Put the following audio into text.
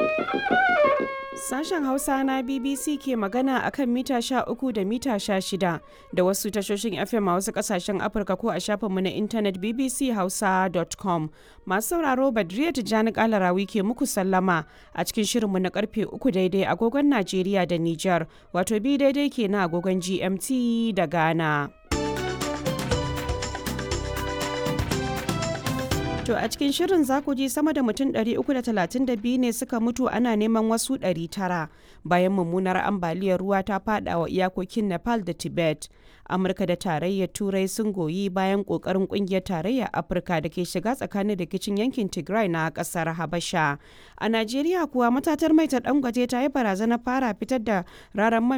Sashen Hausa na BBC ke magana a kan mita 13 da mita 16 da wasu tashoshin FM a wasu kasashen Afirka ko a shafinmu na intanet bbchausa.com. Masu sauraro Badriya Tijjani Kalarawi ke muku sallama a cikin shirinmu na karfe 3 daidai agogon Najeriya da Nijar, wato bi daidai ke na agogon GMT da Ghana. To a cikin shirin za ku ji sama da mutum 332 ne suka mutu ana neman wasu 900 bayan mummunar ambaliyar ruwa ta fada wa iyakokin Nepal da Tibet. Amurka da tarayyar Turai sun goyi bayan kokarin kungiyar tarayyar Afirka da ke shiga tsakanin rikicin yankin Tigray na kasar Habasha. A Najeriya kuwa matatar mai ta dangwaje ta yi barazanar fara fitar da raran man